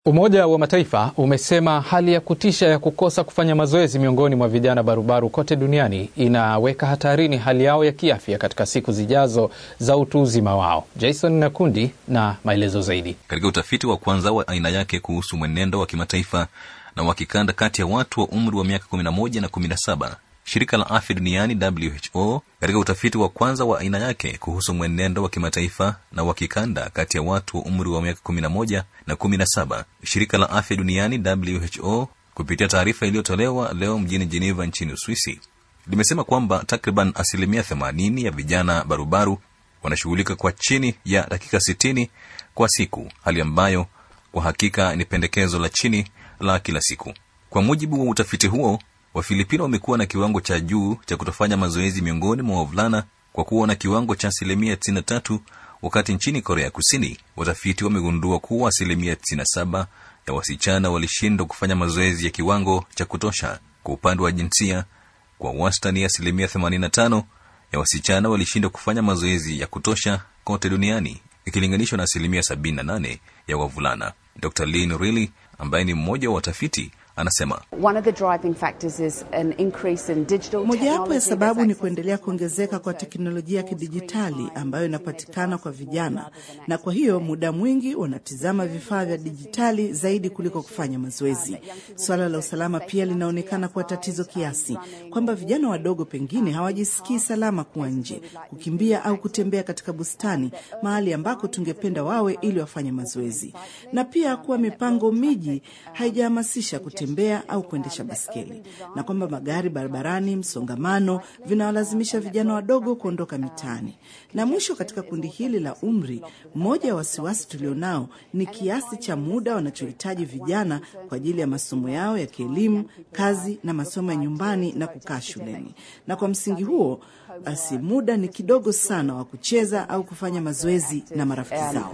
Umoja wa Mataifa umesema hali ya kutisha ya kukosa kufanya mazoezi miongoni mwa vijana barubaru kote duniani inaweka hatarini hali yao ya kiafya katika siku zijazo za utu uzima wao. Jason Nakundi na maelezo zaidi. Katika utafiti wa kwanza wa aina yake kuhusu mwenendo wa kimataifa na wa kikanda kati ya watu wa umri wa miaka 11 na 17 shirika la afya duniani WHO katika utafiti wa kwanza wa aina yake kuhusu mwenendo wa kimataifa na wa kikanda kati ya watu wa umri wa miaka 11 na 17, shirika la afya duniani WHO kupitia taarifa iliyotolewa leo mjini Geneva nchini Uswisi limesema kwamba takriban asilimia 80 ya vijana barubaru wanashughulika kwa chini ya dakika 60 kwa siku, hali ambayo kwa hakika ni pendekezo la chini la kila siku. Kwa mujibu wa utafiti huo, Wafilipino wamekuwa na kiwango cha juu cha kutofanya mazoezi miongoni mwa wavulana kwa kuwa na kiwango cha asilimia 93, wakati nchini Korea Kusini watafiti wamegundua kuwa asilimia 97 ya wasichana walishindwa kufanya mazoezi ya kiwango cha kutosha. Kwa upande wa jinsia, kwa wastani asilimia 85 ya wasichana walishindwa kufanya mazoezi ya kutosha kote duniani ikilinganishwa na asilimia 78 ya wavulana. Dr Lynn Riley ambaye ni mmoja wa watafiti anasema mojawapo ya sababu ni kuendelea kuongezeka kwa teknolojia ya kidijitali ambayo inapatikana kwa vijana, na kwa hiyo muda mwingi wanatizama vifaa vya dijitali zaidi kuliko kufanya mazoezi. Swala la usalama pia linaonekana kuwa tatizo kiasi kwamba vijana wadogo pengine hawajisikii salama kuwa nje, kukimbia au kutembea katika bustani, mahali ambako tungependa wawe ili wafanye mazoezi, na pia kuwa mipango miji haijahamasisha kutembea au kuendesha baskeli na kwamba magari barabarani, msongamano vinawalazimisha vijana wadogo kuondoka mitaani. Na mwisho, katika kundi hili la umri, mmoja ya wasiwasi tulionao ni kiasi cha muda wanachohitaji vijana kwa ajili ya masomo yao ya kielimu, kazi na masomo ya nyumbani na kukaa shuleni. Na kwa msingi huo basi muda ni kidogo sana wa kucheza au kufanya mazoezi na marafiki zao.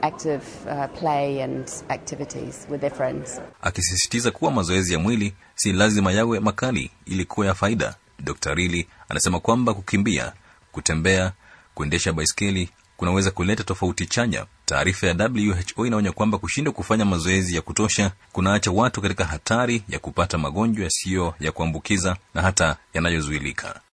Akisisitiza kuwa mazoezi ya mwili si lazima yawe makali ili kuwa ya faida. Dr Rili anasema kwamba kukimbia, kutembea, kuendesha baiskeli kunaweza kuleta tofauti chanya. Taarifa ya WHO inaonya kwamba kushindwa kufanya mazoezi ya kutosha kunaacha watu katika hatari ya kupata magonjwa yasiyo ya kuambukiza na hata yanayozuilika.